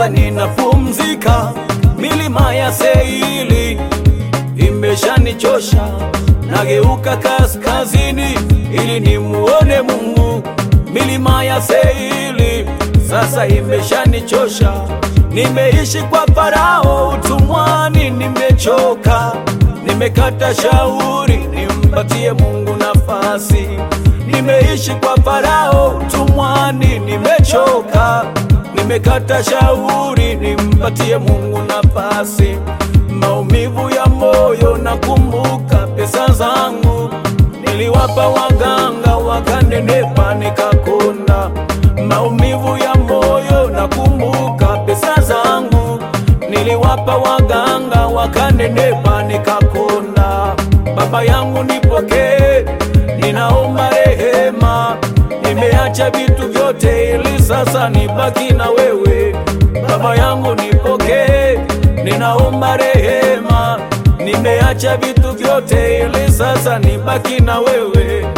sasa ninapumzika. Milima ya Seili imeshanichosha, nageuka kaskazini ili nimuone Mungu. Milima ya Seili sasa imeshanichosha, nimeishi kwa Farao utumwani, nimechoka, nimekata shauri nimpatie Mungu nafasi. Nimeishi kwa Farao utumwani, nimechoka, nimekata shauri nimpatie Mungu nafasi. Maumivu ya moyo, nakumbuka pesa zangu niliwapa waganga, wakanenepa nikakonda. Maumivu ya moyo, nakumbuka pesa zangu niliwapa waganga, wakanenepa nikakonda. Baba yangu nipokee, ninaomba rehema, nimeacha vitu vyote ili sasa nibaki na wewe. Baba yangu nipokee, ninaomba rehema, nimeacha vitu vyote ili sasa nibaki na wewe.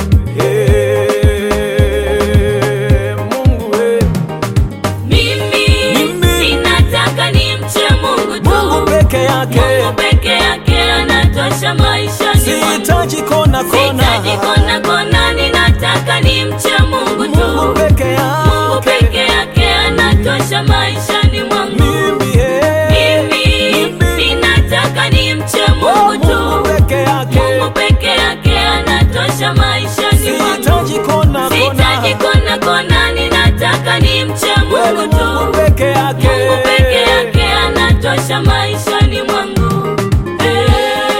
Hey, Mungu we. Mimi Mimi. ninataka nimche Mungu tu. Mungu peke yake, Mungu peke yake anatosha maishani mwangu. sihitaji kona kona. Sihitaji kona kona, ninataka nimche Mungu tu. Mungu peke Mungu yake, peke yake anatosha maishani mwangu. mimi hey. Mimi Mimi. ninataka nimche Oh, Mungu tu. Mungu peke yake, Mungu peke yake anatosha maishani mwangu. sihitaji kona Sihitaji kona. kona kona, ninataka nimche Wewe Mungu tu. Mungu peke yake, Mungu peke yake anatosha maishani mwangu. Eh.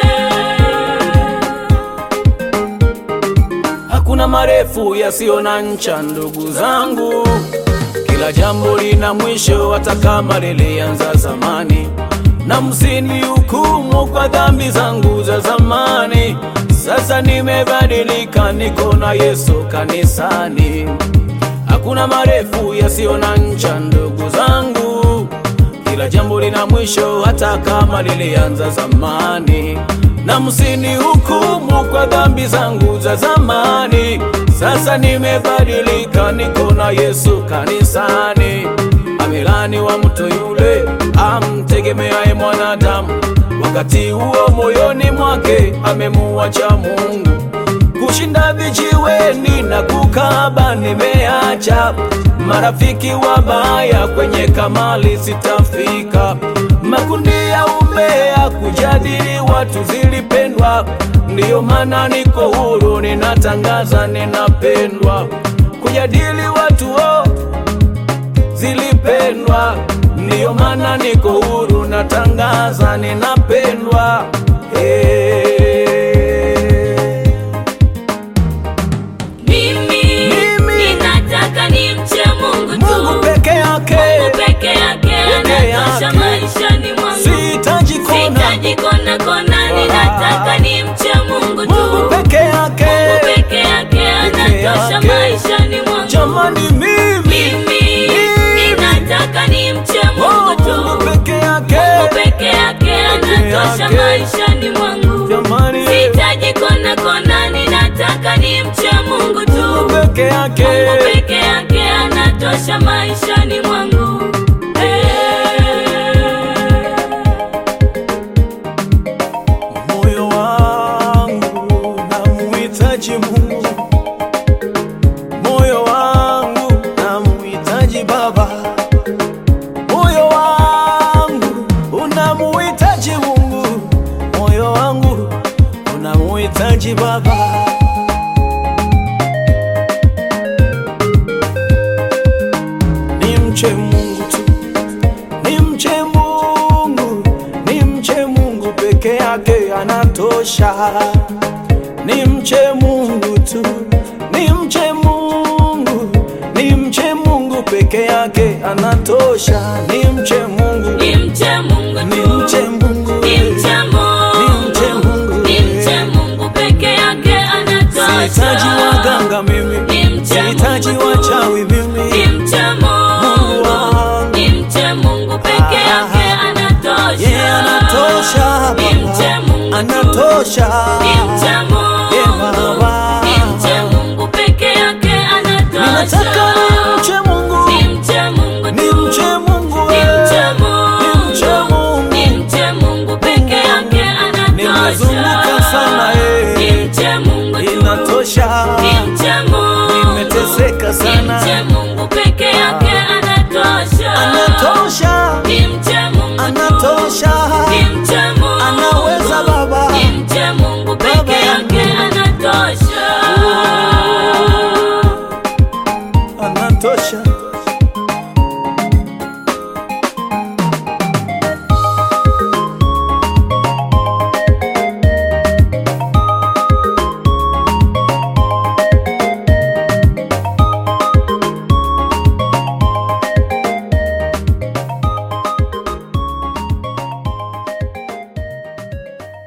Hakuna marefu yasiyo na ncha, ndugu zangu. Kila jambo lina mwisho, hata kama lilianza zamani. Na msini hukumu kwa dhambi zangu za zamani. Sasa nimebadilika, niko na Yesu kanisani. Hakuna marefu yasiyo na ncha, ndugu zangu. Kila jambo lina mwisho, hata kama lilianza zamani. Na msini hukumu kwa dhambi zangu za zamani. Sasa nimebadilika, niko na Yesu kanisani. Amelani wa mtu yule amtegemeaye mwanadamu, wakati huo moyoni mwake amemuacha Mungu kushinda vijiweni na kukaba nimeacha, marafiki wabaya kwenye kamali sitafika, makundi ya umbea kujadili watu zilipendwa, ndiyo maana niko huru, ninatangaza ninapendwa, kujadili watu oh, zilipendwa, ndiyo maana niko huru, natangaza ninapendwa hey. Mimi Mimi. ninataka nimche Mungu tu. Mungu peke yake, Mungu peke yake anatosha yake. maishani mwangu. sihitaji kona. Sihitaji kona kona, ninataka nimche Mungu tu. Mungu peke yake, Mungu peke yake anatosha yake. maishani mwangu. jamani, mimi Mimi ninataka nimche Mungu Oh, tu. Mungu peke yake, Mungu peke yake anatosha yake. maishani mwangu. jamani, Sihitaji kona kona, ninataka nimche Mungu tu. Mungu peke yake, Mungu peke yake anatosha maishani mwangu. moyo wangu namuhitaji Mungu, moyo wangu namuhitaji Baba, moyo wangu unamuhitaji Mungu, moyo wangu unamuhitaji Baba. Nimche Mungu tu, nimche Mungu, nimche Mungu peke yake anatosha. Nimche Mungu tu, nimche Mungu, nimche Mungu peke yake anatosha. Nimche Mungu, Nimche Mungu tu. nimche Mungu, Nimche Mungu. nimche Mungu. Nimche Mungu peke yake anatosha. Sihitaji waganga mimi, Nimche sihitaji Mungu tu. wachawi mimi. Nimche Mungu Mungu. wangu. Nimche Mungu peke yake anatosha. Yeye anatosha Baba, Nimche Mungu tu. anatosha. Nimche